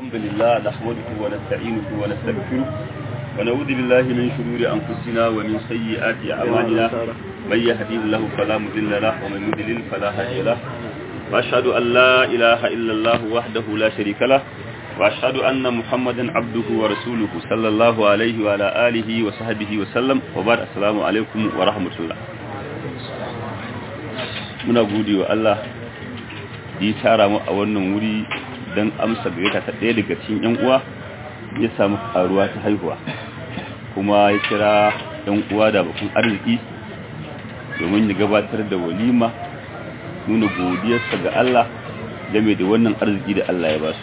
الحمد لله نحمده ونستعينه ونستغفره ونعوذ بالله من شرور أنفسنا ومن سيئات أعمالنا من يهدي الله فلا مضل له ومن يضلل فلا هادي له وأشهد أن لا إله إلا الله وحده لا شريك له وأشهد أن محمدا عبده ورسوله صلى الله عليه وعلى آله وصحبه وسلم وبعد السلام عليكم ورحمة الله muna gode wa Allah da ya tara mu a wannan wuri don amsa gaita ta ɗaya daga cikin ‘yan uwa ya samu karuwa ta haihuwa kuma ya kira ‘yan uwa da bakun arziki domin ya gabatar da walima nuna godiyarsa ga Allah game da wannan arziki da Allah ya ba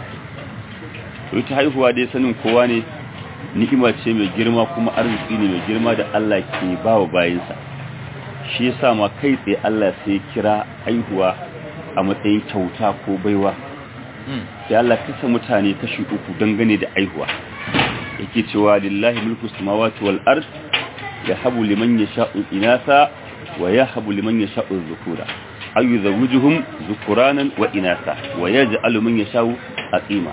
su ta haihuwa dai sanin kowa ne ni'ima ce mai girma kuma arziki ne mai girma da Allah ke ba wa bayinsa shi yasa ma kai tsaye Allah sai kira haihuwa a matsayin kyauta ko baiwa sai Allah kasa mutane kashi uku dangane da haihuwa yake cewa lillahi mulku samawati wal ard yahabu liman yasha'u inasa wa yahabu liman yasha'u dhukura ay yuzawwijuhum dhukuranan wa inasa wa yaj'alu man yasha'u aqima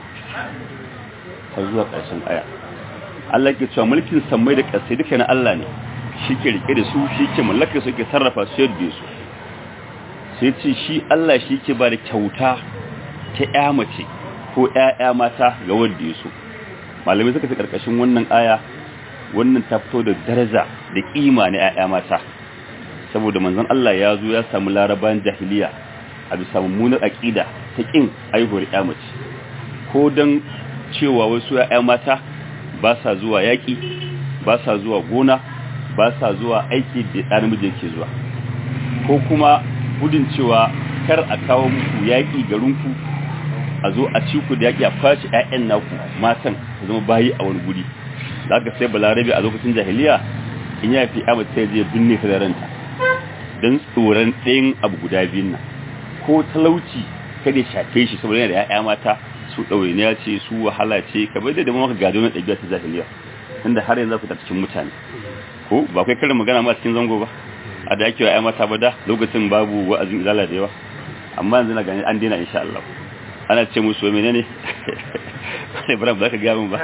har zuwa ƙarshen aya Allah ke cewa mulkin sammai da ƙasai duka na Allah ne shi ke rike da su shi ke mallaka su ke sarrafa su yadda su sai ce shi Allah shi ke ba da kyauta ta ya mace ko ƴaƴa mata ga wanda ya so malamai suka fi karkashin wannan aya wannan ta fito da daraja da kima na ƴaƴa mata saboda manzon Allah ya zo ya samu laraban jahiliya a bisa mummunar aqida ta kin aihuwar ƴa mace ko dan cewa wasu ƴaƴa mata ba sa zuwa yaƙi ba sa zuwa gona ba sa zuwa aiki da ɗan namiji ke zuwa ko kuma gudun cewa kar a kawo muku yaƙi garinku a zo a ci ku da yaƙi a kwashe ƴaƴan naku matan su zama bayi a wani guri da aka sai balarabe a lokacin jahiliya in ya fi amma sai je binne ta da ranta don tsoron ɗayan abu guda biyun nan ko talauci kada ya shafe shi saboda yana da ƴaƴa mata su ɗawainiya ce su wahala ce kamar da da maka gado na ɗabi'a ta jahiliya inda har yanzu ku ta cikin mutane ko ba kai karin magana ma cikin zango ba a da ake wa mata ba da lokacin babu wa'azin izala da yawa amma yanzu na gani an daina insha Allah ana ce musu menene sai bara ba ka ga mun ba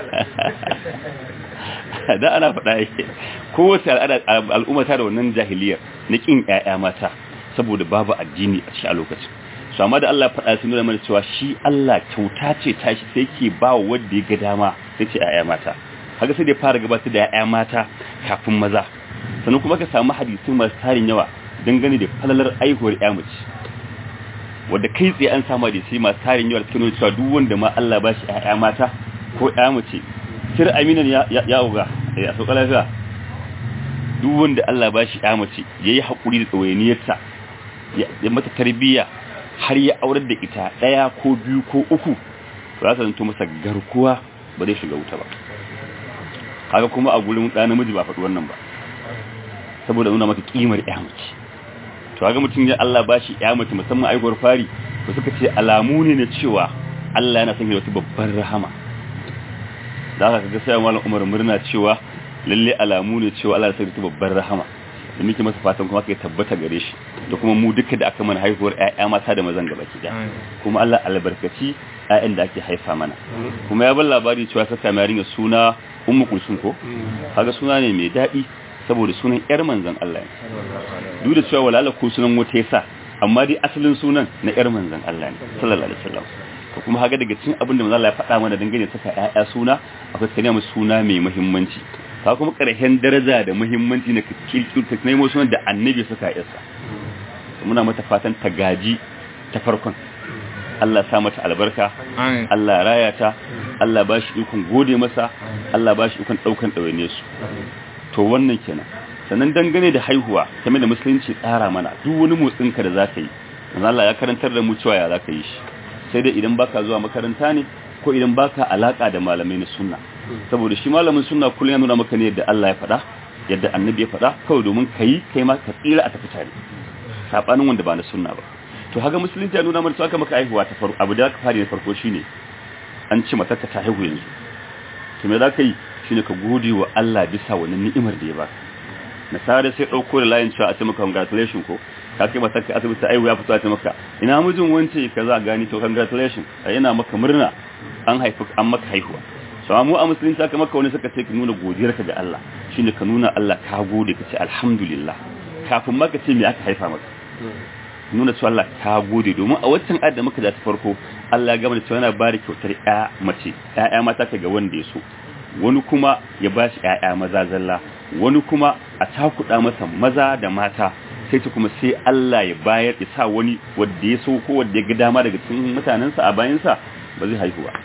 da ana faɗa yake kowace al'umma ta da wannan jahiliyar na kin ƴaƴa mata saboda babu addini a cikin lokacin su amma da Allah faɗa sun nuna mana cewa shi Allah kyauta ce tashi sai ke ba wa wanda ya ga dama sai ce ƴaƴa mata haka sai da fara gabatar da ƴaƴa mata kafin maza sannan kuma ka samu hadisi masu tarin yawa dangane da falalar aihuwar ƴa mace wanda kai tsaye an samu hadisi masu tarin yawa cikin cewa duk wanda ma Allah ba shi ƴaƴa mata ko ƴa mace sir aminan ya ya uga ya sauka lafiya duk wanda Allah ba shi ƴa mace yayi hakuri da tsawainiyarta ya mata tarbiyya har ya aurar da ita daya ko biyu ko uku za ta zanto masa garkuwa ba zai shiga wuta ba haka kuma a gurin ɗa namiji ba faɗi wannan ba saboda nuna maka ƙimar mace to haka mutum ya Allah ba shi mace musamman aikwar fari ba suka ce alamu ne na cewa Allah yana sanya wata babbar rahama da haka kaga sai malam Umar murna cewa lalle alamu ne cewa Allah ya sanya wata babbar rahama da muke masa fatan kuma kai tabbata gare shi da kuma mu duka da aka mana haihuwar ƴaƴa mata da mazan gaba ki kuma Allah albarkaci ƴaƴan da ake haifa mana kuma ya bar labari cewa saka mai yarinya suna ummu kulsum ko kaga suna ne mai dadi saboda sunan yar manzon Allah ne duk da cewa walala ko sunan wata yasa amma dai asalin sunan na yar manzon Allah ne sallallahu alaihi wasallam to kuma kaga daga cikin abin da manzon Allah ya faɗa mana dangane saka ƴaƴa suna akwai kanya mu suna mai muhimmanci ka kuma ƙarshen daraja da muhimmanci na kirkir ta nemo sunan da annabi suka yasa muna mata fatan ta gaji ta farkon Allah sa mata albarka Allah raya ta Allah ba shi ikon gode masa Allah ba shi ikon ɗaukan ɗawaine su to wannan kenan sannan dangane da haihuwa game da musulunci tsara mana duk wani motsinka da za ka yi Allah ya karantar da mu cewa ya za ka yi shi sai dai idan baka zuwa makaranta ne ko idan baka alaka da malamai na sunna saboda shi malamin sunna kullum ya nuna maka ne yadda Allah ya faɗa yadda annabi ya faɗa kawai domin ka yi kai ma ka tsira a tafi tare sabanin wanda ba na sunna ba to haka musulunci ya nuna mana cewa maka haihuwa ta farko abu da ka fara na farko shine an ci matarka ta haihu yanzu to me za ka yi shine ka gode wa Allah bisa wannan ni'imar da ya baka nasara sai dauko da layin cewa a ce maka congratulations ko ka kai matarka asibiti aiwu ya fito a ce maka ina mijin wance kaza gani to congratulations yana maka murna an haifi an maka haihuwa so mu a musulunci aka maka wani suka ce ka nuna godiyarka ga Allah shine ka nuna Allah ka gode ka ce alhamdulillah kafin maka ce me aka haifa maka nuna cewa Allah ka gode domin a waccan ayat da muka da ta farko Allah ya gama da cewa yana ba da kyautar ƴa mace ƴaƴa mata ka ga wanda ya so wani kuma ya ba shi ƴaƴa maza zalla wani kuma a takuɗa masa maza da mata sai ta kuma sai Allah ya bayar ya sa wani wanda ya so ko wanda ya ga dama daga cikin mutanensa a bayansa ba zai haihu ba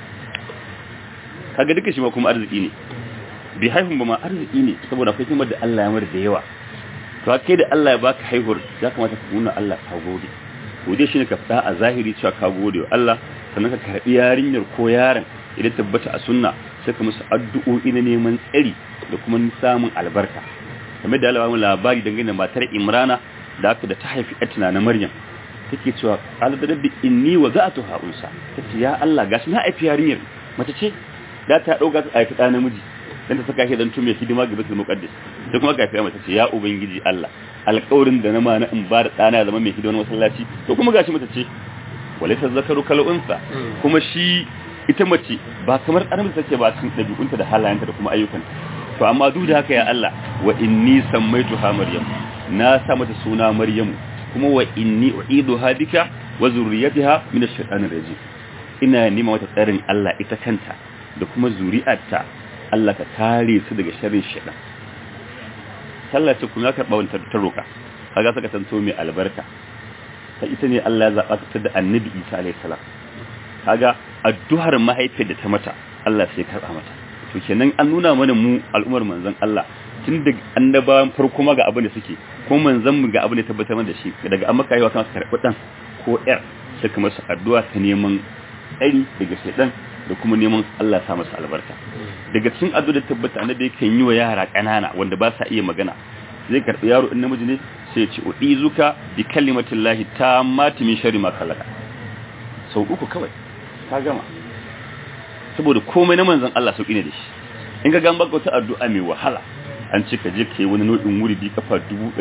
kaga duka shi ma kuma arziki ne bai haihun ba ma arziki ne saboda akwai kuma da Allah ya mar da yawa to kai da Allah ya baka haihuwar ya kamata ka nuna Allah ka gode gode shine ka fada a zahiri cewa ka gode wa Allah sannan ka karbi yarinyar ko yaron idan tabbata a sunna sai ka musu addu'o'i na neman tsari da kuma samun albarka kamar da Allah ya labari dangane da matar Imrana da aka da ta haifi ƴarta na Maryam take cewa qala da rabbi inni waza'tuha unsa tace ya Allah gashi na haifi yarinyar mace ce da ta dauka ta haifi ɗa namiji dan ta saka shi dan tume hidima ga Baitul Muqaddas sai kuma ga mace ce ya ubangiji Allah alƙawarin da na ma na in ba da ɗana ya zama mai hidima masallaci to kuma gashi mace ce walaysa zakaru kal unsa kuma shi ita mace ba kamar ɗan take ba cikin ɗabi'unta da halayenta da kuma ayyukanta to amma duk da haka ya Allah wa inni sammaituha maryam na sa mata suna maryam kuma wa inni u'iduha bika wa zurriyataha min ash-shaytanir rajim ina nima mata tsarin Allah ita kanta da kuma zuri'arta Allah ka kare su daga sharrin shaytan sallah ce kuma karɓa wani ta roka kaga saka tanto mai albarka ta ita ne Allah ya zaba ta da annabi Isa alayhi salam kaga addu'ar mahaifiyar da ta mata Allah sai karɓa mata to kenan an nuna mana mu al'ummar manzon Allah tun da annabawan farko ma ga abin da suke ko manzon mu ga abin da tabbatar da shi daga an maka yi wa kan karɓi dan ko yar sai kuma su addu'a ta neman tsari daga shaidan da kuma neman Allah ya sa masa albarka daga cikin addu'a da tabbata annabi yake yi wa yara kanana wanda ba sa iya magana zai karɓi yaro in namiji ne sai ya ce uizuka bi kalimatillahi tammati min sharri ma khalaqa sau uku kawai ka gama saboda komai na manzon Allah sauki ne da shi in ga gan baka wata addu'a mai wahala an ce ka je ka yi wani nau'in wuri bi kafa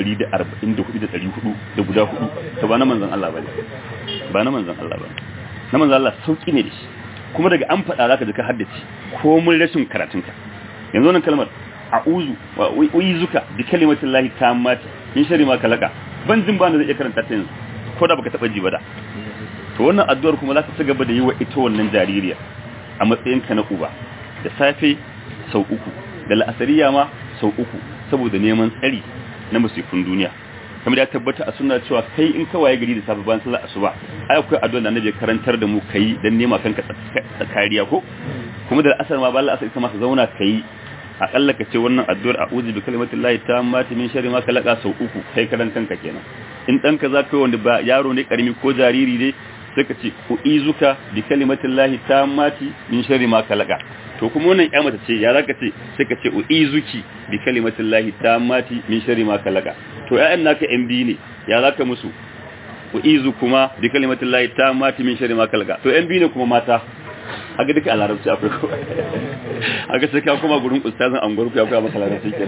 144,400 da guda hudu ta ba na manzon Allah bane ba na manzon Allah bane na manzon Allah sauki ne da shi kuma daga an faɗa zaka ji ka haddace komai rashin karatunka yanzu wannan kalmar a'udhu wa uizuka bi kalimatin lahi tammati min sharri ma kalaka ban jin ba zai iya karanta ta yanzu ko da baka taba ji ba da to wannan addu'ar kuma zaka ci gaba da yi wa ita wannan jaririya a matsayinka na uba da safe sau uku da la'asariya ma sau uku saboda neman tsari na musifin duniya kamar ya tabbata a suna cewa kai in ka waye gari da safe bayan sallar asuba ai akwai addu'a da annabi karantar da mu kai dan nema kanka kariya ko kuma da asar ma bayan asar ita ma ka zauna kai akalla ka ce wannan addu'ar a'udhu bi kalimatillahi tammati min sharri ma khalaqa sau uku kai karan kanka kenan in danka za ka yi wanda ba yaro ne karami ko jariri ne sai ka ce ku izuka bi kalimatillahi tammati min sharri ma khalaqa to kuma wannan ya mata ce ya zaka ce sai ka ce u izuki bi kalimatillahi tammati min sharri ma khalaqa to ƴaƴan naka yan biyu ne ya zaka musu u izu kuma bi kalimatillahi tammati min sharri ma khalaqa to yan biyu ne kuma mata haka duka a larabci akwai ko haka sai ka kuma gurin ustazin an gurku ya koya maka larabci ke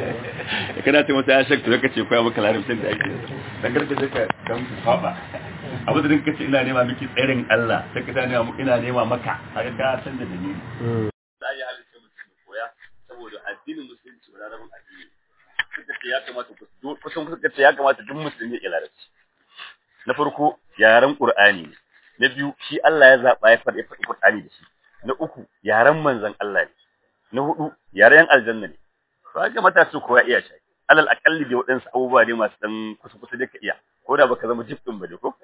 kana ce masa ya shakta zaka ce koya maka larabcin da ake dan karka sai ka dan kwaba abu da dinka ce ina nema miki tsarin Allah sai ka tana ina nema maka haka ka san da dalili sai ya halitta mutum koya saboda addinin musulunci ba rabin addini suka ce ya kamata ku kusan suka ce ya kamata duk musulmi ya larabci na farko yaren qur'ani ne na biyu shi Allah ya zaba ya faɗi faɗi qur'ani da shi na uku yaren manzon Allah ne na hudu yaren aljanna ne to haka mata su koya iya shi alal akalli da waɗansu abubuwa ne masu dan kusa kusa da ka iya ko da baka zama jif din ba ne ko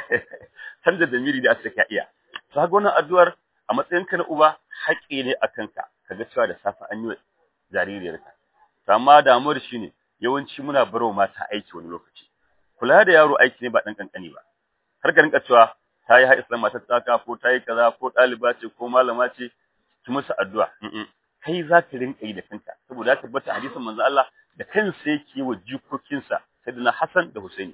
canza da miri da aka ka iya to haka wannan addu'ar a matsayin ka na uba haƙƙi ne a kanka kaga cewa da safa an yi jaririyarka to amma damuwar shi ne yawanci muna barwa mata aiki wani lokaci kula da yaro aiki ne ba dan kankani ba har ka rinka cewa ta yi haɗa matar tsaka ko ta yi kaza ko ɗaliba ce ko malama ce ki musu addu'a kai za ka rinka yi da kanka saboda ya tabbata hadisin manzo Allah da kansa yake yi wa jikokinsa sayyidina Hassan da Husaini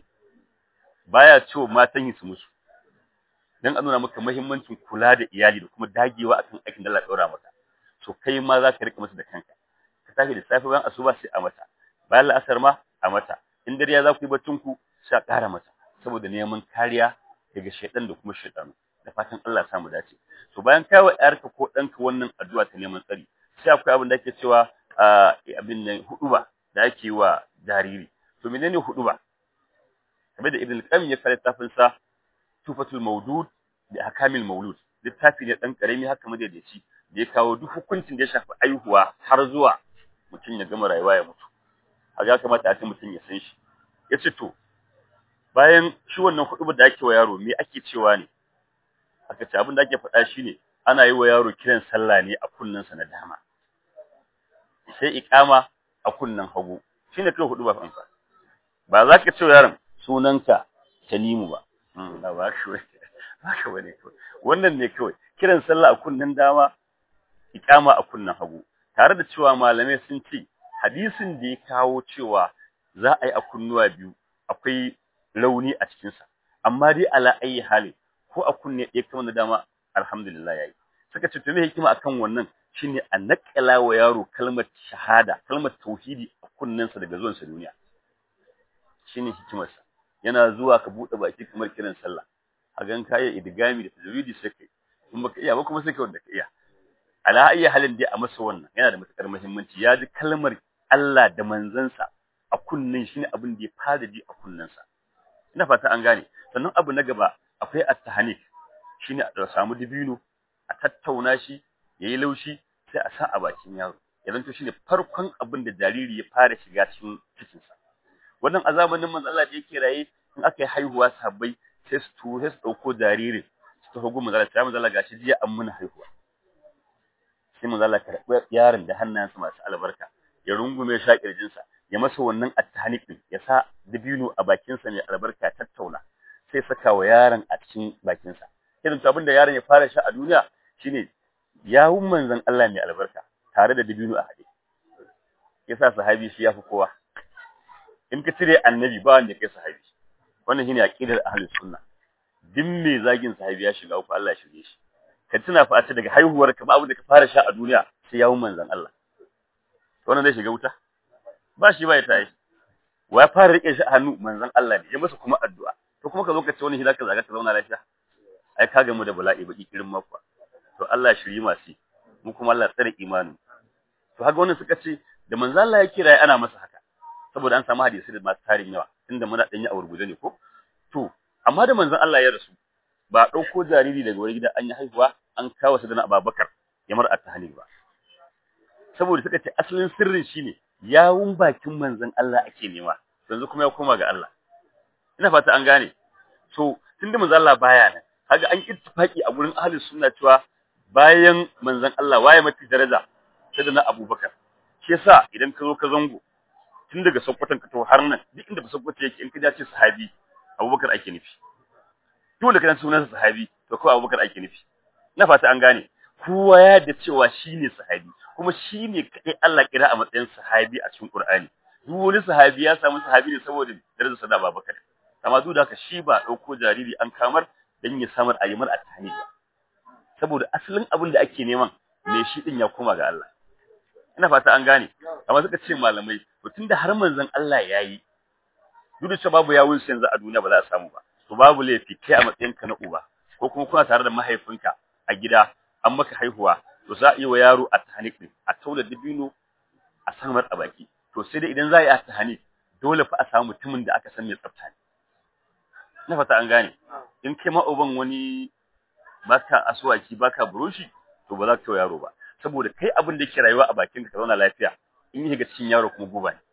baya cewa matan yi su musu dan a nuna maka muhimmancin kula da iyali da kuma dagewa akan aikin da Allah ya daura maka to kai ma za ka rika musu da kanka ka tafi da safe bayan asuba sai a mata bayan la'asar ma a mata in dare ya za ku yi baccin ku sai a ƙara mata saboda neman kariya daga shaidan da kuma shaidanu da fatan Allah ya samu dace to bayan kai wa yarka ko ɗanka wannan addu'a ta neman tsari sai akwai abin da ake cewa abin nan huduba da ake wa jariri to menene huduba kamar da ibn qayyim ya kare tafin sa tufatul mawdud da akamil maulud littafi ne dan karami haka madaidaici da ya kawo duk hukuncin da ya shafi aihuwa har zuwa mutum ya gama rayuwa ya mutu haka ya kamata a ce mutum ya san shi yace to bayan shi wannan huduba da ake wa yaro me ake cewa ne aka ce abin da ake faɗa shine ana yi wa yaro kiran sallah ne a kunnensa na dama sai iqama a kunnen hagu shine kai hudu ba fansa ba za ka ce yaron sunanka Tanimu ba na ba shi ba ka bane wannan ne kawai kiran sallah a kunnen dama iqama a kunnen hagu tare da cewa malamai sun ce hadisin da ya kawo cewa za a yi a kunnuwa biyu akwai rauni a cikin sa amma dai ala ayi hali ko a kunne ɗaya kuma na dama alhamdulillah yayi suka ce to me hikima akan wannan shine a nakala wa yaro kalmar shahada kalmar tauhidi a kunnensa daga zuwan sa duniya shine hikimar sa yana zuwa ka bude baki kamar kiran sallah a gan kai idgami da tajwidi sai kai in baka iya ba kuma sai kai wanda ka iya ala ayi halin dai a masa wannan yana da matukar muhimmanci ya ji kalmar Allah da manzansa a kunnen shine abin da ya fara ji a kunnensa ina fata an gane sannan abu na gaba akwai at-tahnik shine a samu dibino a tattauna shi yayi laushi sai a sa a bakin yaro idan to shine farkon abin da jariri ya fara shiga cikin cikin sa wannan azabanin manzo Allah da yake raye in aka yi haihuwa sabbai sai su tu sai su dauko jaririn su tafi gun manzo Allah sai manzo Allah gashi jiya an muna haihuwa sai manzo Allah karɓi yaron da hannayensa masu albarka ya rungume shi a kirjinsa ya masa wannan at-tahnik din ya sa dibino a bakinsa mai albarka tattauna sai saka wa yaron a cikin bakinsa irin abin da yaron ya fara sha a duniya shine yawun manzon Allah mai albarka tare da dibino a hade yasa sahabi shi yafi kowa in ka cire annabi ba wanda kai sahabi wannan shine aqidar ahlus sunna din me zagin sahabi ya shiga uku Allah ya shige shi ka tuna fa a ce daga haihuwar ka ba abin da ka fara sha a duniya sai yawun manzon Allah wannan zai shiga wuta ba shi ba ya tayi wa ya fara rike shi a hannu manzon Allah ne ya masa kuma addu'a to kuma ka zo ka ce wani hidaka zaga ka zauna lafiya ai ka gamu da bala'i baki kirin makwa to Allah ya shiri masu mu kuma Allah tsare imani to haka wannan suka ce da manzon Allah ya kira ana masa haka saboda an samu hadisi da masu tarin yawa inda muna danyi a gurguje ne ko to amma da manzon Allah ya rasu ba dauko jariri daga wani gida an yi haihuwa an kawo sa da Abubakar ya mar at-tahlil ba saboda suka ce asalin sirrin shine yawun bakin manzon Allah ake nema yanzu kuma ya koma ga Allah ina fata an gane so tunda manzon Allah baya nan kaga an ittifaki a gurin ahlus sunna cewa bayan manzon Allah waye mafi daraja sai da na Abubakar shi yasa idan ka zo ka zango tun daga Sokoton ka to har nan duk inda ba Sokoto yake in ka dace sahabi Abubakar ake nufi dole kana sunan sahabi to ko Abubakar ake nufi ina fata an gane kowa ya da cewa shine sahabi kuma shine kai Allah kira a matsayin sahabi a cikin Qur'ani duk wani sahabi ya samu sahabi ne saboda darajar sa da Abubakar amma duk da haka shi ba dauko jariri an kamar dan ya samar ayyamar attani ba saboda asalin abin da ake neman me shi din ya koma ga Allah ina fata an gane amma suka ce malamai to tunda har manzon Allah yayi duk da babu yawun yanzu a duniya ba za a samu ba to babu laifi kai a matsayinka na uba ko kuma kuna tare da mahaifinka a gida an maka haihuwa to za a yi wa yaro a tahanik din a taula dibino a samar a baki to sai dai idan za a yi a tahanik dole fa a samu mutumin da aka san mai tsafta ne na fata an gane in kai ma uban wani baka asuwaki baka burushi to ba za ka yi yaro ba saboda kai abin da yake rayuwa a bakin ka zauna lafiya in yi shiga cikin yaro kuma guba ne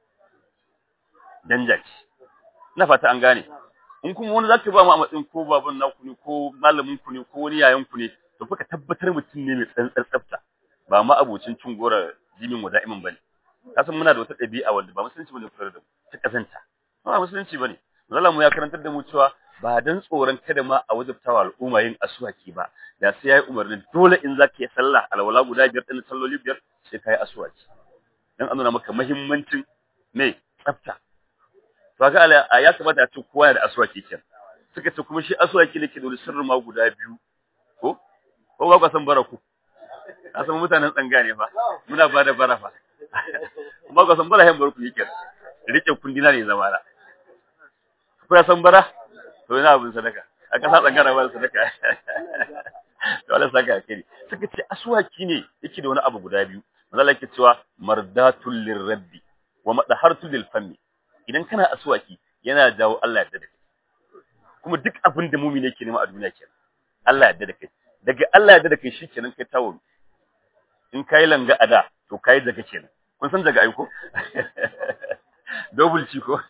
danja ce na fata an gane in kuma wani zaka ba mu a matsayin ko baban naku ne ko malamin ku ne ko wani yayan ku ne to fa ka tabbatar mutum ne mai tsantsar tsafta ba ma abocin cin gora jimin wada'imin bane kasan muna da wata ɗabi'a wanda ba musulunci bane koyar da mu ta kazanta ba musulunci bane Allah mu ya karantar da mu cewa ba dan tsoron kada ma a wajabtawa al'umma yin asuwaki ba da sai yayi umarni dole in zaka yi sallah alwala guda biyar din salloli biyar sai kai asuwaki dan an nuna maka muhimmancin me tsafta to ga ala ya kamata a ce kowa da asuwaki kenan suka ce kuma shi asuwaki ne ke da sirri ma guda biyu ko ko ba ka san baraku a san mutanen tsanga ne fa muna ba da bara fa ba ka san bara hen barku yake rike kundina ne zama na ko ya san bara to ina abin sadaka a kasa tsangara ba sadaka to Allah saka kai suka ce aswaki ne yake da wani abu guda biyu manzo Allah yake cewa mardatul lirabbi wa madahartul lil fammi idan kana aswaki yana jawo Allah ya dade kuma duk abin da mumini yake nema a duniya kenan Allah ya dade kai daga Allah ya dade kai shikenan kai tawo in kai langa ada to kai daga kenan kun san daga aiko double ci ko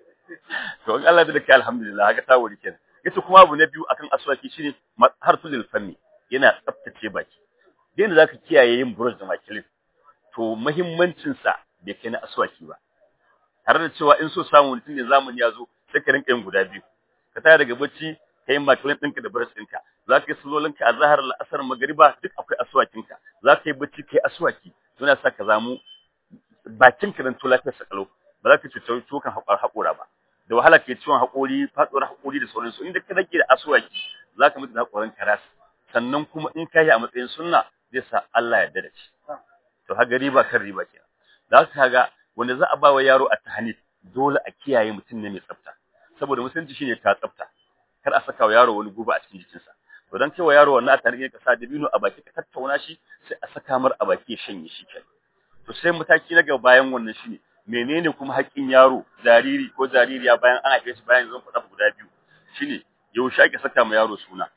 to in Allah ya dade kai alhamdulillah haka tawo kenan yace kuma abu na biyu akan aswaki shine harful lil fammi yana tsaftace baki yanda zaka kiyaye yin brush da makilin to muhimmancin sa bai kai na aswaki ba tare da cewa in so samu mutum ne zamani ya zo sai ka rinka yin guda biyu ka taya daga bacci ka yi makilin ɗinka da brush ɗinka za ka yi salolinka a zahar la'asar magariba duk akwai aswakinka za ka yi bacci ka yi aswaki suna sa ka zamu bakinka don to lafiyar sakalo ba za ka cuta cokan haƙora ba da wahala ke ciwon haƙori faɗuwar haƙori da sauransu inda ka rage da aswaki za ka mutu da haƙorin karas sannan kuma in ka yi a matsayin sunna zai sa Allah ya dada shi to haga riba kan riba kenan da haka ga wanda za a ba wa yaro a tahanif dole a kiyaye mutum ne mai tsafta saboda musulunci shine ta tsafta kar a saka wa yaro wani guba a cikin jikinsa to dan kai wa yaro wannan a tarihi ka sa dabino a baki ka tattauna shi sai a saka mar a baki ya shanye shi kenan to sai mataki na gaba bayan wannan shine menene kuma haƙƙin yaro jariri ko jaririya bayan an haife shi bayan zan faɗa guda biyu shine yaushe ake saka ma yaro suna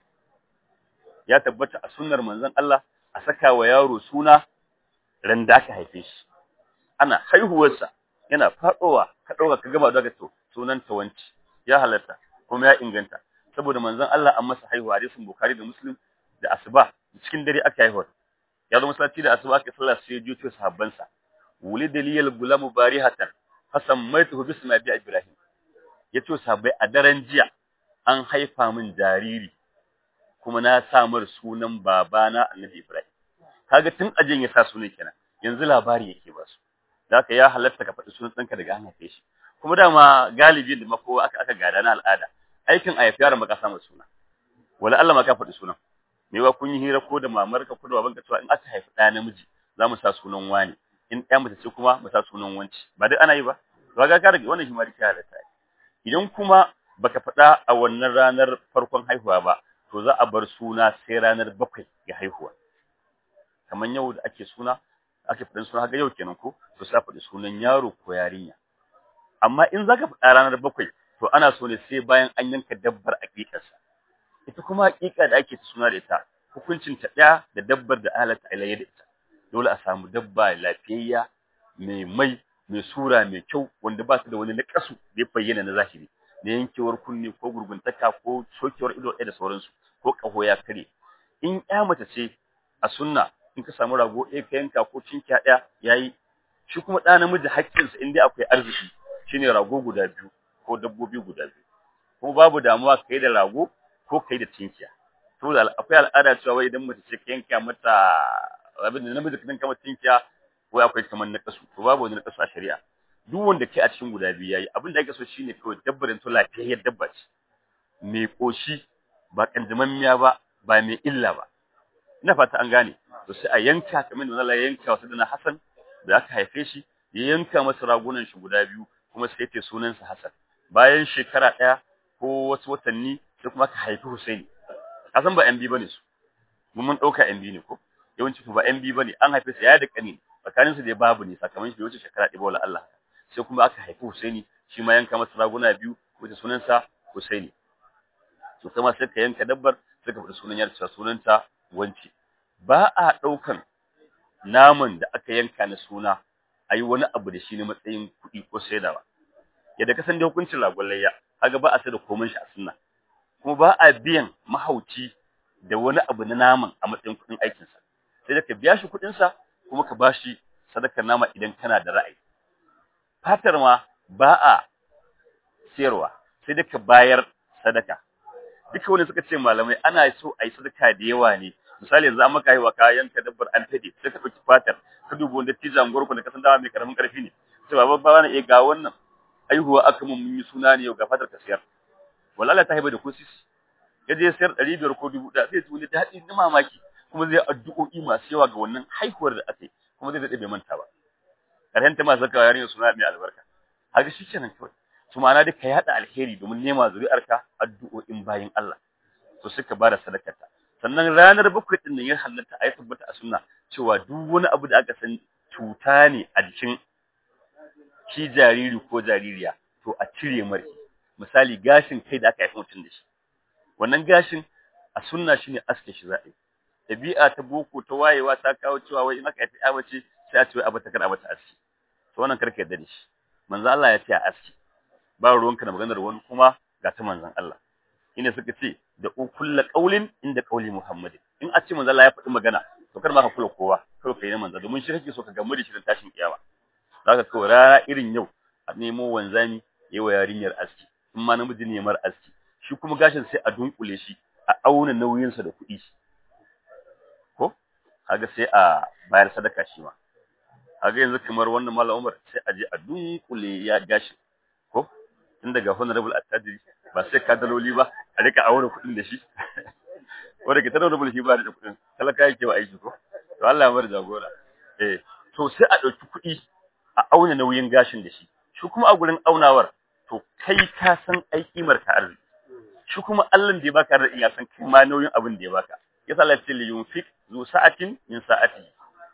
ya tabbata a sunnar manzon Allah a saka wa yaro suna ran da aka haife shi ana haihuwarsa yana faɗowa ka ɗauka ka gaba daga to sunan ta wanci ya halatta kuma ya inganta saboda manzon Allah an masa haihuwa hadisin Bukhari da Muslim da asuba cikin dare aka haihuwa ya zo masallaci da asuba aka sallah sai ya juyo sahabbansa wulid liyal gulamu barihatan fasammaituhu bismi abi ibrahim yace sahabbai a daren jiya an haifa min jariri kuma na sa mar sunan babana annabi ibrahim kaga tun ajin ya sa sunan kenan yanzu labari yake ba su zaka ya halatta ka faɗi sunan ɗanka daga an haife shi kuma dama galibi da mako aka aka gada na al'ada aikin a yafi yaron maka samu suna wala Allah ma ka faɗi sunan me wa kun yi hira ko da mamarka ko da babanka cewa in aka haifi ɗaya namiji za mu sa sunan wani in ɗaya mace ce kuma mu sa sunan wanci ba dai ana yi ba to ga ka rage wannan shi ma rike halatta idan kuma baka faɗa a wannan ranar farkon haihuwa ba to za a bar suna sai ranar bakwai ga haihuwa kamar yau da ake suna ake faɗin suna ga yau kenan ko to sai faɗi sunan yaro ko yarinya amma in zaka faɗa ranar bakwai to ana so ne sai bayan an yanka dabbar aƙiƙarsa ita kuma aƙiƙa da ake suna da ita hukuncin ta ɗaya da dabbar da halatta ilayya da ita dole a samu dabba lafiyayya mai mai mai sura mai kyau wanda ba ta da wani naƙasu da ya bayyana na zahiri na yankewar kunne ko gurguntaka ko sokewar ido ɗaya da sauransu ko ƙaho ya kare in ƴa mace ce a sunna in ka samu rago ɗaya ka yanka ko cinkiya ɗaya yayi shi kuma ɗa namiji haƙƙinsa in dai akwai arziki shine rago guda biyu ko dabbobi guda biyu kuma babu damuwa kai da rago ko kai da cinkiya to da akwai al'ada cewa wai idan mace ce ka yanka mata abin da namiji ka yanka mata cinkiya wai akwai kamar na kasu to babu wani na kasu a shari'a duk wanda ke a cikin guda biyu yayi abin da ake so shine kawai dabbar to lafiyayyar dabba ce mai koshi ba kanjamammiya ba ba mai illa ba ina fata an gane to sai a yanka kamar da Allah ya yanka wasu dana Hassan da aka haife shi ya yanka masa ragunan shi guda biyu kuma sai ya sunansa Hassan bayan shekara ɗaya ko wasu watanni sai kuma aka haifi Husaini Hassan ba MB bane su mun mun dauka MB ne ko yawanci ba MB bane an haife sa ya da kani tsakanin su da babu ne sakamakon shi wuce shekara ɗaya wala Allah sai kuma aka haifi Husaini shi ma yanka masa raguna biyu wanda sunansa Husaini to kuma sai ka yanka dabbar sai ka faɗi sunan yarsa sunanta wanci ba a ɗaukan naman da aka yanka na suna a yi wani abu da shi ne matsayin kuɗi ko saidawa yadda ka san da hukuncin ragon layya kaga ba a sai da komai shi a sunna kuma ba a biyan mahauci da wani abu na naman a matsayin kuɗin aikinsa sai da ka biya shi kuɗinsa kuma ka bashi sadakar nama idan kana da ra'ayi fatar ma ba a sayarwa sai da ka bayar sadaka duka wani suka ce malamai ana so a yi sadaka da yawa ne misali yanzu an maka haihuwa ka yanka dabbar an fade sai ka ɗauki fatar ka duba wanda tizan gurku da kasan dama mai karamin karfi ne sai baba ba na iya ga wannan haihuwa aka mun yi suna ne yau ga fatar ka siyar wallahi ta haiba da ko sisi ya je sayar ɗari biyar ko dubu ɗaya zai tuni daɗi na mamaki kuma zai addu'o'i masu yawa ga wannan haihuwar da aka yi kuma zai daɗe bai manta ba ƙarshen ta masu sakawa yarinya suna mai albarka haka shi kenan kawai su ma'ana dai ka yaɗa alheri domin nema zuri'arka addu'o'in bayin Allah to suka bada sadakarta sannan ranar bakwai din nan ya halatta a yi tabbata a sunna cewa duk wani abu da aka san cuta ne a jikin shi jariri ko jaririya to a cire mari misali gashin kai da aka haifi mutum da shi wannan gashin a sunna shine aske shi za'a yi dabi'a ta boko ta wayewa ta kawo cewa wai in aka haifi ya mace sai a ce wai abata kar abata aski to wannan karka yadda da shi manzo Allah ya ce a aski ba ruwanka da maganar wani kuma ga ta manzon Allah ina suka ce da kullu qaulin inda qauli Muhammad in a ce manzo Allah ya faɗi magana to kar ma ka kula kowa kar ka yi manzo domin shi kake so ka gamu da shi tashin kiyama zaka kawai rana irin yau a nemo wanzami yawa yarinyar aski in ma namiji ne mar aski shi kuma gashin sai a dunkule shi a auna nauyinsa da kuɗi ko kaga sai a bayar sadaka shi ma kaga yanzu kamar wannan mallam Umar sai a je a dunkule ya gashi ko tun daga honorable attajiri ba sai ka daloli ba a rika auna kuɗin da shi wanda ke ta honorable shi ba da kuɗin talaka yake ba aiki ko to Allah ya bar jagora eh to sai a ɗauki kuɗi a auna nauyin gashin da shi shi kuma a gurin aunawar to kai ka san ai kimar ka arziki shi kuma Allah da ya baka arziki ya san kai ma nauyin abin da ya baka yasa Allah ya ce yunfik zu sa'atin min sa'ati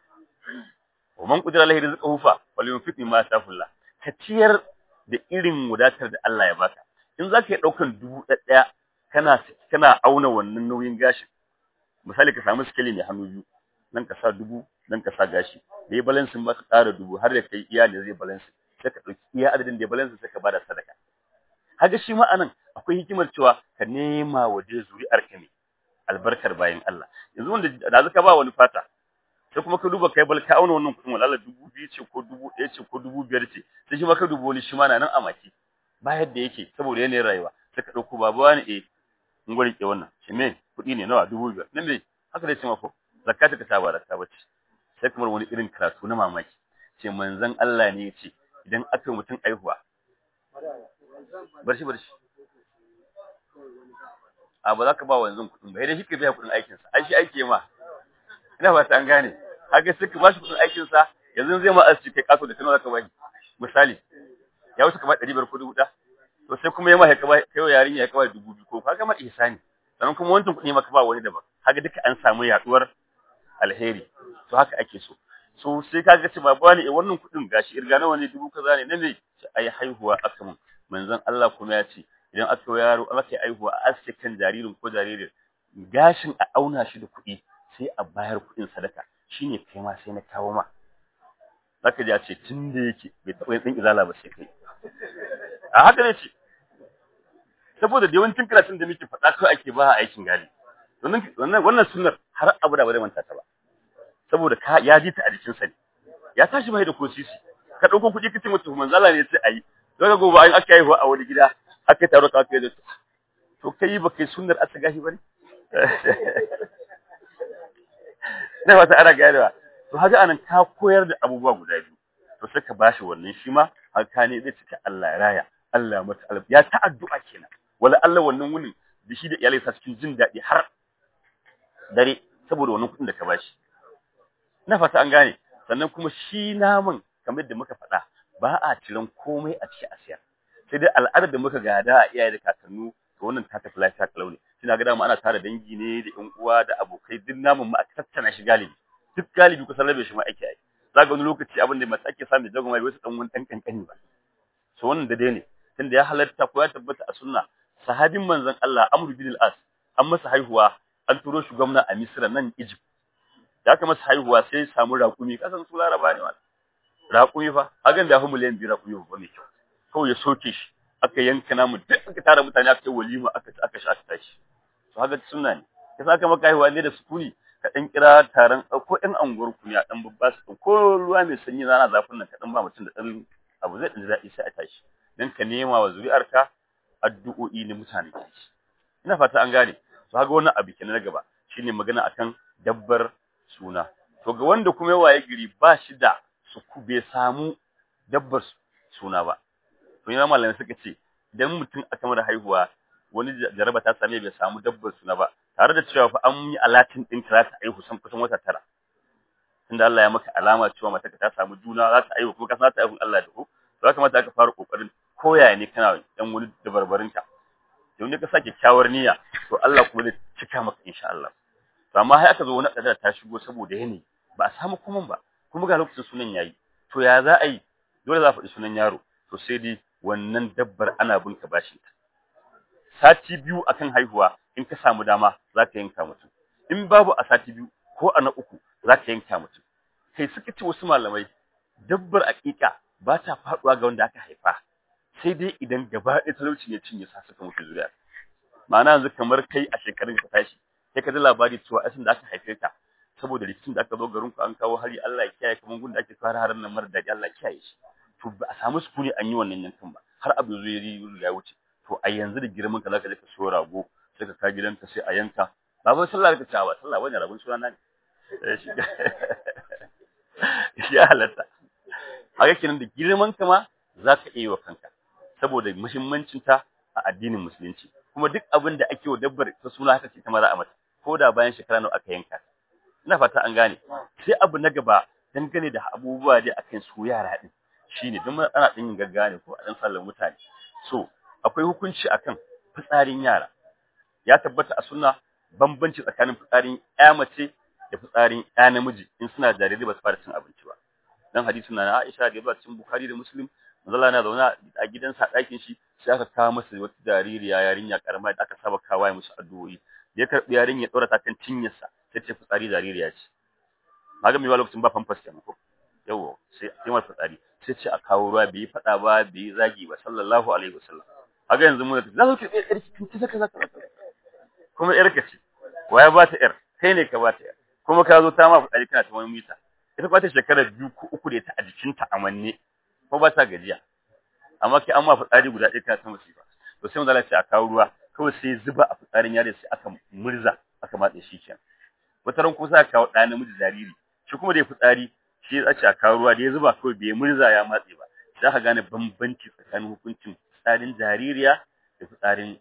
wa man qadara lahu rizquhu fa falyunfik mimma ataahu ka ciyar da irin wadatar da Allah ya baka in zaka yi daukan dubu ɗaya kana kana auna wannan nauyin gashin misali ka samu skeli mai hannu biyu nan ka sa dubu nan ka sa gashi da ya balansin ba ka ƙara dubu har da kai iya da zai balansin sai ka ɗauki iya adadin da ya balansin sai ka bada sadaka haka shi ma anan akwai hikimar cewa ka nema waje zuri'ar ka ne albarkar bayan Allah yanzu wanda da zaka ba wani fata sai kuma ka duba kai bal ka auna wannan kuɗin walala dubu biyu ce ko dubu ɗaya ce ko dubu biyar ce sai shi ma ka duba wani shi ma na nan a maki ba yadda yake saboda yanayin rayuwa sai ka ɗauko babu wani eh in gwari ke wannan shi me kuɗi ne nawa dubu biyar na me haka dai ce ma ko zakata ka ta ba zakka bace sai kamar wani irin karatu na mamaki ce manzon Allah ne ya ce idan aka mutum aihuwa bar shi bar shi a ba za ka ba wanzan kuɗin ba idan shi ka biya kuɗin aikinsa ai shi aiki ma ina ba ta an gane haka sai ka ba shi kuɗin aikinsa yanzu zai ma asci kai kaso da kana za ka ba misali ya wuce ka ba ɗari biyar ko dubu ɗaya to sai kuma ya ma ka ba kai wa yarinya ya ka ba dubu biyu ko ka ma ihsani sannan kuma wancan kuɗi ma ka ba wani daban haka duka an samu yaɗuwar alheri to haka ake so so sai ka ga cewa ba ne wannan kuɗin gashi irga nawa ne dubu kaza ne na me ai haihuwa aka mun manzon Allah kuma ya ce idan aka yi yaro aka yi haihuwa a aske kan jaririn ko jaririn gashin a auna shi da kuɗi sai a bayar kuɗin sadaka shine kai ma sai na kawo ma zaka ji a ce tun da yake bai taɓa yin ɗin izala ba sai kai a haka ne ce saboda da yawancin karatun da muke faɗa kawai ake ba a aikin gari wannan wannan sunnar har abu da ba zai manta ta ba saboda ka ya ji ta a jikin sa ne ya tashi bai da ko sisi ka dauko kuɗi kace mutum manzala ne sai ayi daga gobe an aka yi a wani gida aka taro ka kai da su to kai ba kai sunnar asa gashi bane na wata ana ganewa to haka anan ka koyar da abubuwa guda biyu to sai ka bashi wannan shi ma haka ne zai cika Allah ya raya Allah mata alb ya ta addu'a kenan wala Allah wannan wunin da shi da iyalai sa cikin jin daɗi har dare saboda wannan kuɗin da ka bashi na fata an gane sannan kuma shi naman kamar da muka faɗa ba a ciran komai a ci a siyar sai dai al'adar da muka gada a iyaye da kakannu to wannan ta tafi lafiya kalau ne suna ga dama ana tara dangi ne da ƴan uwa da abokai duk namun ma a tattana shi galibi duk galibi kusan rabe shi ma ake yi za ga wani lokaci abin da masu ake samu jagon mai wasu ɗan wani ɗan kankani ba so wannan da dai ne tunda ya halatta ko ya tabbata a sunna sahabin manzon Allah Amr bin al-As an masa haihuwa an turo shi gwamna a Misra nan Egypt da aka masa haihuwa sai ya samu raƙumi kasan su Laraba ne wala raƙumi fa hagan da ya fi miliyan biyu raƙumi ba mai kyau kawai ya soke shi aka yanka namu duk aka tara mutane aka yi walima aka ci aka sha aka tashi to haka sunna ne ka saka maka haihuwa ne da sukuni ka dan kira taron ko ɗan anguwar ku ne a dan babba su ko ruwa mai sanyi rana zafin nan ka dan ba mutum da dan abu zai dan daɗi sai a tashi dan ka nema wa zuri'arka addu'o'i na mutane tashi ina fata an gane to haka wannan abu kenan na gaba shine magana akan dabbar suna to ga wanda kuma ya waye gari ba shi da su bai samu dabbar suna ba to yana malamai suka ce idan mutum aka mara haihuwa wani jaraba ta same bai samu dabbar suna ba tare da cewa fa an yi alatin din ta za ta aihu san kusan wata tara tunda Allah ya maka alama cewa mata ta samu juna za ta aihu kuma ka san ta aihu Allah da ku to ya kamata aka fara kokarin koyaya ne kana dan wani dabarbarin ka don ne ka sake kyawar niyya to Allah kuma zai cika maka insha Allah to amma har aka zo wani kadar ta shigo saboda yanayi ba a samu kuma ba kuma ga lokacin sunan yayi to ya za a yi dole za a faɗi sunan yaro to sai dai wannan dabbar ana bin ka bashin ta sati biyu akan haihuwa in ka samu dama za ka yanka mutum in babu a sati biyu ko a na uku za ka yanka mutum kai suka ce wasu malamai dabbar aƙiƙa ba ta faɗuwa ga wanda aka haifa sai dai idan gaba ɗaya talauci ya cinye sa suka mutu zuriya ma'ana yanzu kamar kai a shekarun ka tashi sai ka ji labari cewa asin da aka haife ka saboda rikicin da aka zo garin ku an kawo hari Allah ya kiyaye kamar gun da ake fara harin nan mara daɗi Allah ya kiyaye shi to ba a samu sukuni an yi wannan yankan ba har abu zo ya ya wuce to a yanzu da girman ka zaka je ka so rago sai ka ka gidanka sai a yanka ba ba sallah ka ta ba sallah wani rabon suna ne shi ya halatta haka kenan da girman ka ma zaka iya wa kanka saboda muhimmancin ta a addinin musulunci kuma duk abin da ake wa dabbar ta suna haka ce ta maza a mata ko da bayan shekara nawa aka yanka ina fata an gane sai abu na gaba dangane da abubuwa dai akan su yara din shine don ana ɗin yin gaggawa ne ko a ɗan sallar mutane so akwai hukunci akan fitsarin yara ya tabbata a sunna bambanci tsakanin fitsarin ƴa mace da fitsarin ƴa namiji in suna jarirai ba su fara cin abinci ba dan hadisi na Aisha da yazo cikin Bukhari da Muslim manzo Allah na zauna a gidansa a ɗakin shi sai aka kawo masa wata jaririya yarinya karama da aka saba kawo musu addu'o'i ya karbi yarinya ya dora ta kan cinyarsa sai ce fitsari jaririya ce maga mai lokacin ba famfas kenan ko yawo sai sai mai fitsari sai ce a kawo ruwa bai fada ba bai zagi ba sallallahu alaihi wasallam kaga yanzu mun za ku ce yar ki zaka zaka kuma yar ka ce waya ba ta yar kai ne ka ba ta yar kuma ka zo ta ma fitsari kana ta wani mita ita ba ta shekara biyu ko uku da ta a jikinta a manne ko ba ta gajiya amma kai an ma fitsari guda ɗaya kana ta musiba to sai mun zalace a kawo ruwa kawai sai zuba a fitsarin yare sai aka murza aka matse shi kenan wata ran kuma sai aka kawo ɗa namiji jariri shi kuma da ya fitsari shi ya tsace a kawo ruwa da ya zuba kawai bai murza ya matse ba za ka gane bambanci tsakanin hukuncin fitsarin jaririya da fitsarin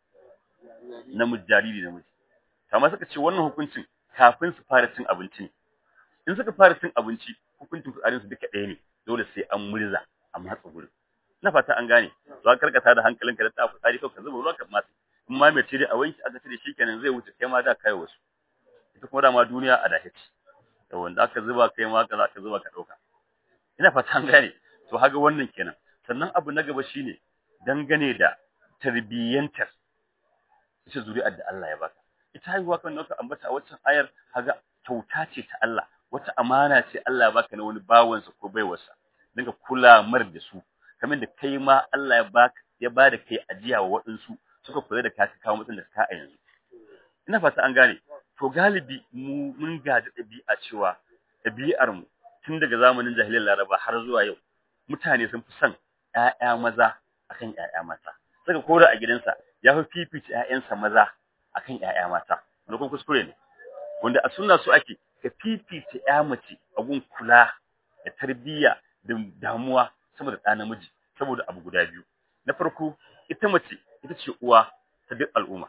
namiji jariri namiji amma suka ce wannan hukuncin kafin su fara cin abinci ne in suka fara cin abinci hukuncin fitsarin su duka ɗaya ne dole sai an murza a matsa gurin na fata an gane za ka karkata da hankalinka da ta fitsari kawai ka zuba ruwa ka matse in ma mai cire a wanki aka cire shikenan zai wuce kai ma da kai wasu ita kuma dama duniya a dahici da wanda aka zuba kai ma ka za ka zuba ka dauka ina fata an gane to haga wannan kenan sannan abu na gaba shine dangane da tarbiyyantar ita zuri'ar da Allah ya baka ita haihuwa kan nauka ambata a waccan ayar haga kyauta ce ta Allah wata amana ce Allah ya baka na wani bawansa ko baiwarsa dinga kula mar da su kamar da kai ma Allah ya baka ya bada kai ajiya wa waɗansu suka kula da ka kawo mutum da ka a yanzu ina fata an gane to galibi mu mun gaji ɗabi'a cewa ɗabi'ar mu tun daga zamanin jahiliyar Laraba har zuwa yau mutane sun fi son ƴaƴa maza akan ƴaƴa mata saka kora a gidansa ya fi fifita ƴaƴansa maza akan ƴaƴa mata wanda kuma kuskure ne wanda a sunna su ake ka fifita ƴa mace a gun kula da tarbiyya da damuwa sama da ɗa namiji saboda abu guda biyu na farko ita mace ita ce uwa ta duk al'umma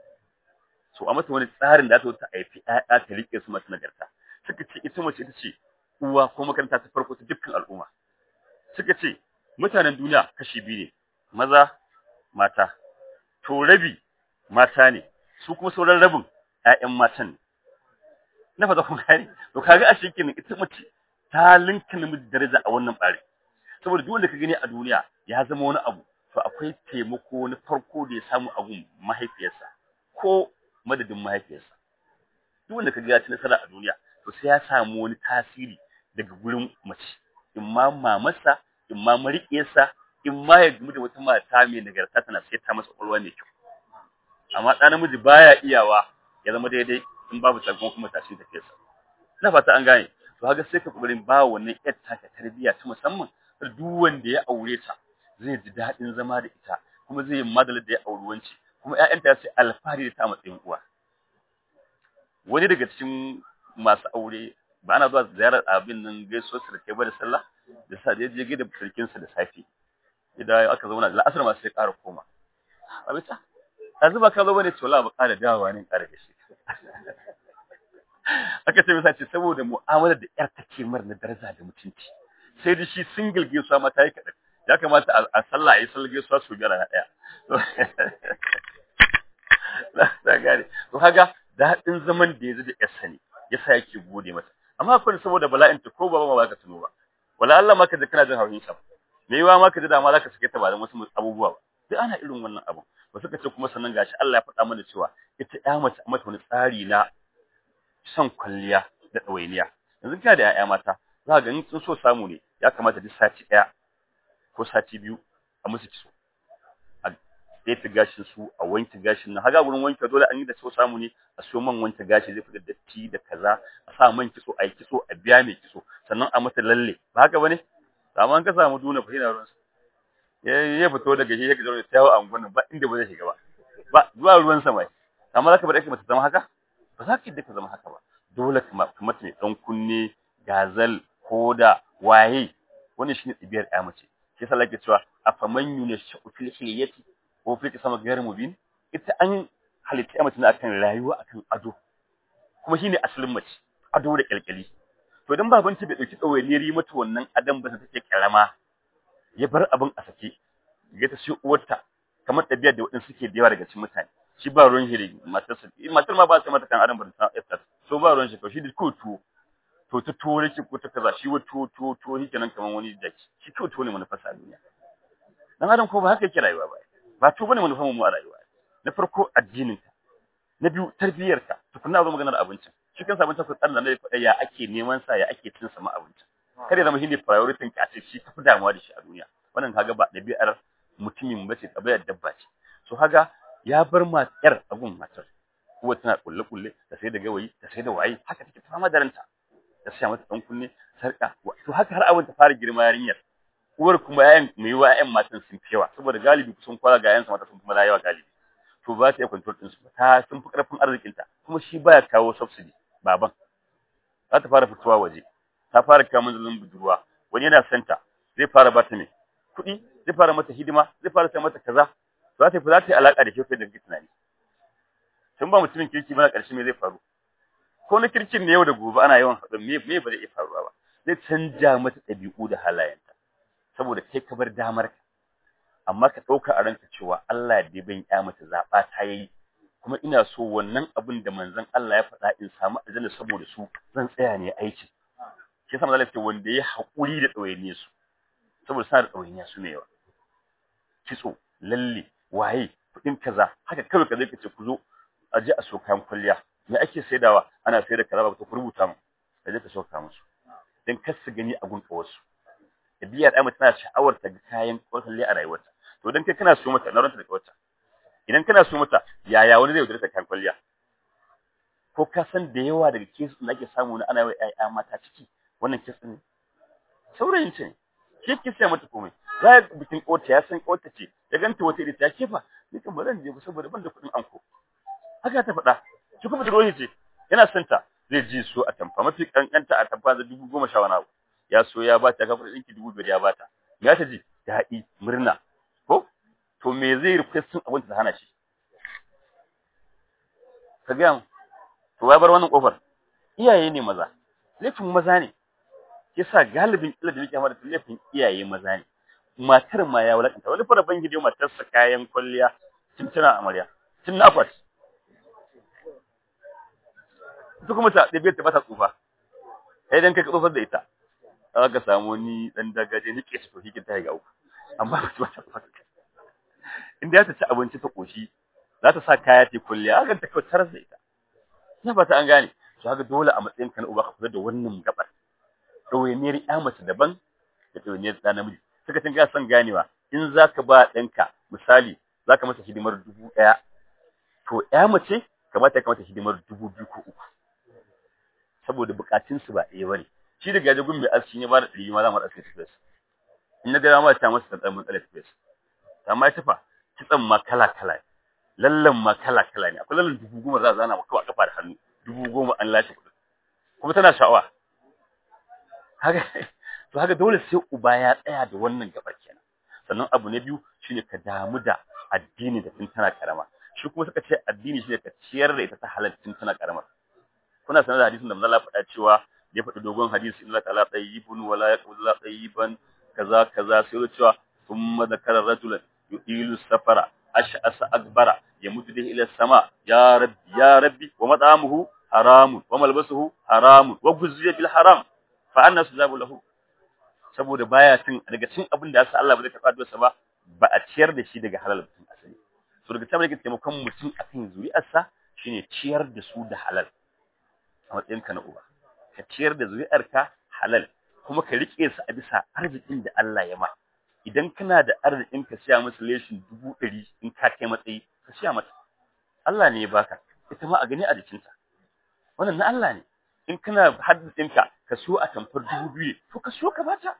so a mata wani tsarin da ta haifi ƴaƴa ta rike su masu nagarta suka ce ita mace ita ce uwa ko makaranta ta farko ta dukkan al'umma suka ce mutanen duniya kashi biyu ne maza mata to rabi mata ne su kuma sauran rabin ƴaƴan matan ne na fata kun gane to kaga a shekin ita mace ta linka namiji daraja a wannan bare saboda duk wanda ka gani a duniya ya zama wani abu to akwai taimako na farko da ya samu abun mahaifiyarsa ko madadin mahaifiyarsa duk wanda ka ga ya ci nasara a duniya to sai ya samu wani tasiri daga gurin mace in ma mamarsa in ma mariƙiyarsa in ma ya gamu da wata mata mai nagarta tana sai ta masa ƙwaƙwalwa mai kyau amma ɗan namiji baya iyawa ya zama daidai in babu takon kuma tashi da fesa ina fata an gane to haka sai ka kokarin ba wannan yar taka tarbiyya ta musamman duk wanda ya aure ta zai ji daɗin zama da ita kuma zai yi madalar da ya auri wanci kuma ƴaƴanta ya ce alfahari da ta matsayin uwa wani daga cikin masu aure ba ana zuwa ziyarar abin nan gaisuwar sarki ba da sallah da sa da je gida sarkin sa da safi idan aka zauna da la'asar ma sai ƙara koma abita yanzu ba ka zo bane to la ba ƙara dawowa ne ƙara da shi aka ce masa ce saboda mu'amalar da ƴar take mar na daraja da mutunci sai da shi single gaisuwa ma ta yi kaɗan ya kamata a sallah a yi sallah gaisuwa su biyar na ɗaya na gane to kaga daɗin zaman da ya da yarsa ne yasa yake gode mata amma akwai saboda bala'in ta ko baba ma ba ka tuno ba wala Allah ma ka ji kana jin haushin sa me yawa ma ka ji dama zaka sake ta ba da wasu abubuwa ba sai ana irin wannan abu ba suka ce kuma sannan gashi Allah ya faɗa mana cewa ita ya mace mata wani tsari na son kwalliya da ɗawainiya yanzu kina da 'ya'ya mata za ka ga in sun so samu ne ya kamata duk sati ɗaya ko sati biyu a musu kitso a tsefe gashin su a wanke gashin nan haga wurin wanke dole an yi da so samu ne a siyo man wanke gashi zai fita datti da kaza a sa man kitso a yi kitso a biya mai kitso sannan a mata lalle ba haka bane amma an ka samu duna fa yana ruwan ya ya fito daga shi yake zaune tawo a unguwan ba inda ba zai shiga ba ba zuwa ruwan sama amma zaka bar ake mata zama haka ba za ka yi ka zama haka ba dole ka mata mai dan kunne gazal koda waye wannan shine tsibiyar ya mace shi yasa lake cewa afaman yunashu fil hilyati ko fil sama gairu mubin ita an halitta ya mace ne akan rayuwa akan ado kuma shine asalin mace ado da kyalkyali to dan baban ta bai dauki tsawainiyar mata wannan adam ba ta take karama ya bar abin a sake ya ta shi uwarta kamar ɗabi'ar da waɗansu suke da yawa daga cikin mutane shi ba ruwan shi matarsa matar ma ba ta mata kan adam ba ta ta so ba ruwan shi ko shi da ko tuwo to ta tuwo yake ko ta kaza shi wa tuwo tuwo tuwo shi kenan kamar wani jaki shi ko tuwo ne manufarsa a duniya dan adam ko ba haka yake rayuwa ba ba tuwo bane manufar mu a rayuwa na farko addinin ta na biyu tarbiyyar ta tukunna zo maganar abincin shi kansa abincin ku tsarin da ya faɗa ya ake neman sa ya ake cin sa ma abincin kar ya zama shine priority ka ce shi kafi damuwa da shi a duniya wannan kaga ba ɗabi'ar mutumin bace ɗabi'ar dabba ce so kaga ya bar matar abun matar kuwa tana kulle kulle da sai da gawayi da sai da waye haka take fama da ranta da sai mata dan kunne sarka to haka har abin ta fara girma yarinyar uwar kuma yayin mai wa ƴan matan sun fi yawa saboda galibi kusan kwala ga ƴan mata sun fi yawa galibi to ba ta iya control din su ta sun fi karfin arzikin ta kuma shi baya kawo subsidy baban za ta fara fitowa waje ta fara kawo manzalin budurwa wani yana santa zai fara bata mai kuɗi zai fara mata hidima zai fara sai mata kaza za ta za ta yi alaka da shi da kake tunani tun ba mutumin kirki ba ƙarshe me zai faru ko na kirkin ne yau da gobe ana yawan haɗin me me ba zai iya faruwa ba zai canja mata ɗabi'u da halayenta saboda kai ka bar damar ka amma ka ɗauka a ranka cewa Allah da ban ya mata zaɓa ta yayi kuma ina so wannan abin da manzon Allah ya faɗa in samu aljanna saboda su zan tsaya ne aiki shi yasa manzon Allah wanda ya haƙuri da ɗawainiya su saboda suna da ɗawainiya su ne yawa kitso lalle waye kuɗin kaza haka kawai ka zai ka ce ku zo a je a so kayan kwalliya me ake saidawa ana sayar da kaza ba ku rubuta mu da je ka so ka musu dan kar su gani a gun kawarsu biyar ai tana sha'awar ta ga kayan kwalliya a rayuwarta to dan kai kana so mata na ranta da kawarta idan kana so mata yaya wani zai wuce kayan kwalliya ko ka san da yawa daga kesu da ake samu na ana yi ƴaƴa mata ciki wannan kesu ne saurayin ce ne shi ke sai mata komai za ya bikin kota ya san kota ce ya ganta wata ita ta kefa ni kan ba zan je ba saboda ban da kuɗin anko haka ta faɗa shi kuma da rohi ce yana son ta zai ji so a tamfa mafi kankanta a tamfa da dubu goma sha wani abu ya so ya bata ya kafa ɗinki dubu biyar ya bata me ya ta ji daɗi murna ko to me zai request sun abin ta hana shi ka ga to ya bar wannan kofar iyaye ne maza laifin maza ne yasa galibin illa da nake amma da laifin iyaye maza ne matar ma ya wulakanta wani fara ban gidiyo matarsa kayan kwalliya tun tana amarya tun na akwati ita kuma ta ɗabi'ar ta ba ta tsufa sai dan kai ka tsufar da ita za ka samu ni dan dagaje ni ke su hikin ta ga uku amma ba ta tsufa inda ya ta ci abinci ta koshi za ta sa kaya ta kulliya haka ta kautar da ita ina fata an gane to haka dole a matsayin ka na uba ka kula da wannan gabar ɗawainiyar ya mace daban da ɗawainiyar ɗa namiji suka tun ga son ganewa in za ka ba ɗanka misali za ka masa hidimar dubu ɗaya to ya mace kamata ya kamata hidimar dubu biyu ko uku saboda bukatunsu ba ɗaya bane shi da gaje gun mai aski ne ba da ɗari ma za mu aski tafiya in na ga ma ta masa tsantsan mun tsale tafiya amma ya tafa kitsan ma kala kala lallan ma kala kala ne akwai lallan dubu goma za a zana maka a kafa da hannu dubu goma an lashe kuɗi kuma tana sha'awa haka to haka dole sai uba ya tsaya da wannan gabar kenan sannan abu na biyu shine ka damu da addini da tun tana karama shi kuma suka ce addini shine ka ciyar da ita ta halal tun tana karamar kuna sanar da hadisin da manzo Allah faɗa cewa ya faɗi dogon hadisi inna ta'ala tayyibun wala yaqulu la tayyiban kaza kaza sai ya cewa thumma zakara rajulan yudilu safara ash'asa akbara yamutu bihi ila sama ya rabbi ya rabbi wa mat'amuhu haramun wa malbasuhu haramun wa guzziya bil haram fa anna sujabu lahu saboda baya cin daga cin abin da yasa Allah ba zai karɓa addu'arsa ba ba a ciyar da shi daga halal mutum asali so daga tabbata yake taimakon mutum akan zuri'arsa shine ciyar da su da halal a matsayinka na uba ka ciyar da zuri'arka halal kuma ka rike su a bisa arzikin da Allah ya ma idan kana da arzikin ka siya musu leshin dubu ɗari in ka kai matsayi ka siya mata Allah ne ya baka ita ma a gani a jikinta wannan na Allah ne in kana haddisin ka ka so a tamfar dubu biyu to ka so ka bata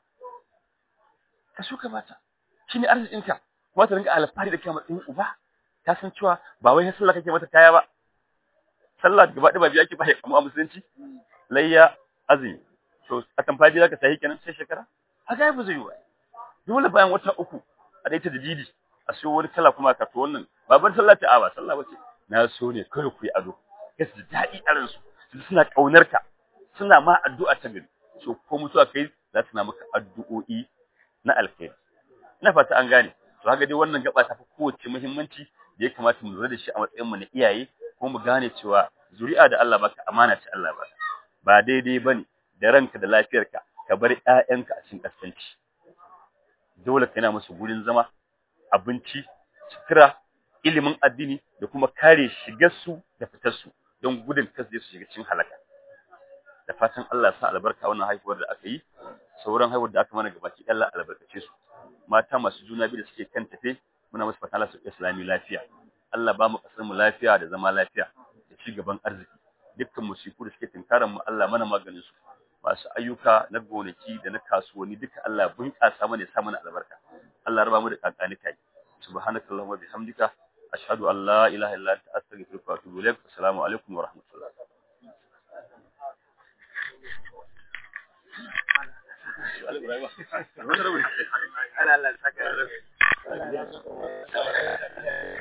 ka so ka bata shine arzikin ka kuma ta rinka alfahari da kai matsayin uba ta san cewa ba wai sallah kake mata kaya ba sallah gaba ɗaya ba biya ake ba ya kamu a musulunci layya azumi to a tamfaji zaka sahi kenan sai shekara haka ya zai yi wa dole bayan wata uku a daita da didi a siyo wani kala kuma ka to wannan babar sallah ta ba sallah bace na so ne kai ku yi ado kai su daɗi a ransu su suna kaunar ka suna ma addu'a ta gari so ko mutuwa kai za su na maka addu'o'i na alkhairi ina fata an gane to haka dai wannan gaba ta fi kowace muhimmanci da ya kamata mu lura da shi a matsayin mu na iyaye ko mu gane cewa zuri'a da Allah baka amana ce Allah baka ba daidai bane da ranka da lafiyarka ka bar ƴaƴanka a cikin kaskanci dole kana musu gurin zama abinci sutura ilimin addini da kuma kare shigar su da fitar su don gudun kasu su shiga cikin halaka da fatan Allah sa albarka wannan haihuwar da aka yi sauran haihuwar da aka mana gabaki Allah albarkace su mata masu juna biyu da suke kan tafe muna musu fatan Allah su islami lafiya Allah ba mu kasar mu lafiya da zama lafiya da ci gaban arziki dukkan musiku da suke tinkaran mu Allah mana maganin su masu ayyuka na gonaki da na kasuwanni duka Allah bunƙasa mana ya sa mana albarka Allah raba mu da kankani kai subhanakallahumma bihamdika ashhadu an la ilaha illa anta astaghfiruka wa atubu ilaik assalamu alaikum wa rahmatullah Ibrahim.